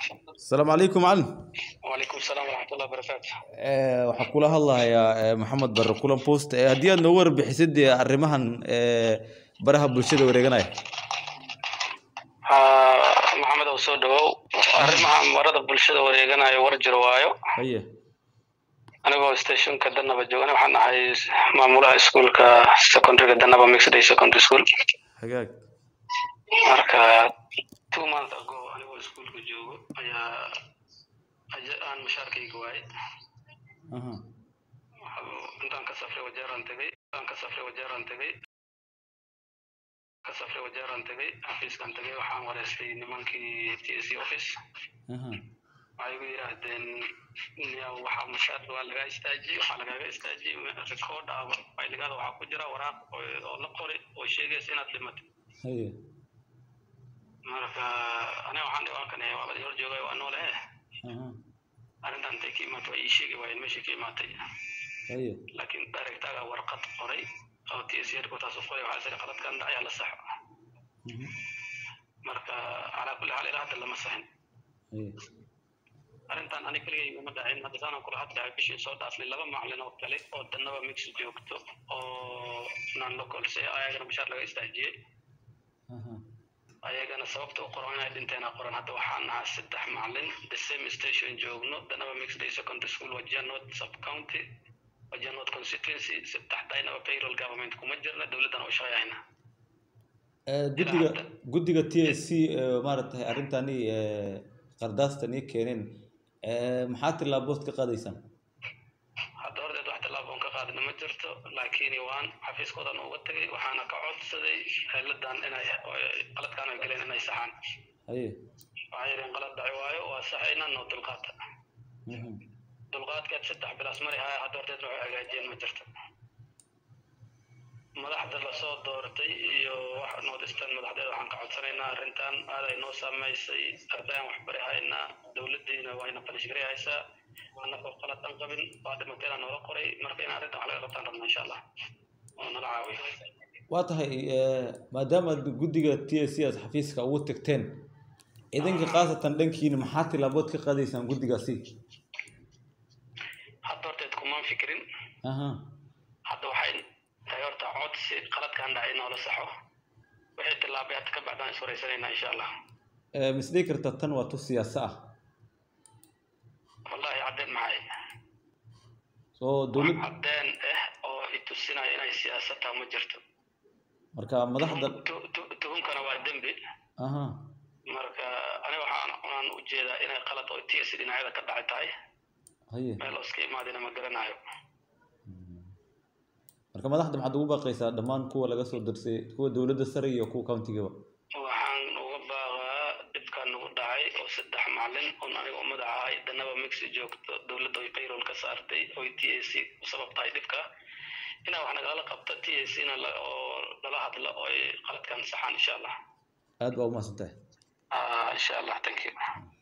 asalaamu calaykum macalin wacalaykum salaam waraxmatullahi wabarakaatu Eh, waxaan kula hadlahayaa eh, maxamed barre kulan post Eh, haddii aad noogu warbixisid dee arrimahan eh, baraha bulshada wareeganaya haa maxamed ow soo dhawow arrimaha marada bulshada wareeganayo war jiro waayo haye anigoo stationka danaba joogana waxaan ahay maamulaha iskuulka secondaryga danaba mixed day secondary school hagaag marka two months ago anigoo iskuulka joogo ayaa aja- aan mushaarkayga waayay aha Waxaa- intaan ka safray wajeeraan tegay intaan ka safray wajeeraan tegay ka safray wajeeraan tegay xafiiskan tegay waxaan wareystay nimankii t s office aha waxay igu yidhaahdeen yaa waxaa mushaar waa lagaa istaajiyey waxaa lagaaga istaajiyey record ah fayligada waxaa ku jira waraaq oo- oo la qori oo sheegaysa inaad dhimatay haye marka aniga waxaan dhibaakan waa la hor joogay waa noole eh aha arrintan intay ka imaatay waa ii sheegi waayeen meeshii ka imaatay haye laakiin directaga warqad qoray oo t s headquarters u qoray waxaa siri qaladkan dhacaya la saxo Mhm. marka calaa kulli xaal ilaa hadda lama saxin haye arrintan ani keligay uma dhacin hadda saanaan kula hadlahay bishii soo dhaafnay laba macalin oo kale oo danaba mix joogto oo non local si ayagana mushaar laga istaajiyey aha ayagana sababta u qoran inay dhinteena qoran hadda waxaan nahaa saddex macalin the same station joogno danaba mix day secondary school wajia north sub county wajia north constituency saddex daynaba payroll government kuma jirna dowladdan u shaqeeyayna Eh, guddiga guddiga t s c eh, maaragtay arrintani eh, qardaastan ii keeneen eh, maxaa tilaabood ka qaadaysaan hadda horteed wax tallaabo on ka qaadina ma jirto laakiin waan xafiiskoodan uga tegay waxaana ka codsaday hayladan inay qaladkaan ay galeen inay saxaan haye waxay yidheen qalad dhaci waayo waa saxayna noo dulqaata Mhm. dulqaadkeed saddex bilaas mari haya hadda horteed waxay hagaajiyeen ma jirto madaxda lasoo doortay iyo wax noodistan madaxdeeda waxaan ka codsanaynaa arrintan aad ay noo saameysay ardayaan waxbari haynaa dowladdiina wayna qalishgari haysaa annagoo qalad aan qabin waa dhimateena noola qoray marka in arrintan wax laga qabtaan rabna insha allah oo nala caawiyo waa tahay eh, maadaama aad guddiga t s c aad xafiiska ugu tagteen idinka khaasatan dhankiina maxaa tilaabood ka qaadaysaan guddigaasi hadda horteed kumaan fikirin aha hadda waxay tahay horta codsi qaladkaan dhacay noola saxo wixii tillaabay hadda ka bacdaan is wareysanaynaa insha allah Eh, ma isdhihi kartaa tan waa tu siyaasa ah wallahi caddeen maxay soo dowlad caddeen ah oo i tusinaya inay siyaasad tahay ma jirto marka madaxda Tu- tu- tuhunkana waa dembi aha marka aniga waxaan unaan ujeedaa inay qalad oo ts dhinacyada ka dhacay tahay haye meel oo iska imaadina ma garanayo marka madaxda maxaad ugu baaqaysaa dhammaan kuwa laga soo darsay kuwa dowladda sare iyo kuwa countigaba waxaan uga baaqaa dhibkan nagu dhacay oo saddex macalin oon aniga u madax ahay danaba mixi joogto dowladda oy payroll ka saartay oy t a c u sabab tahay dhibka inaa wax nagala qabta t a c na la- oo nala hadla oy qaladkan saxaan insha allah aad baa umahadsan tahay Ah, insha allah thank you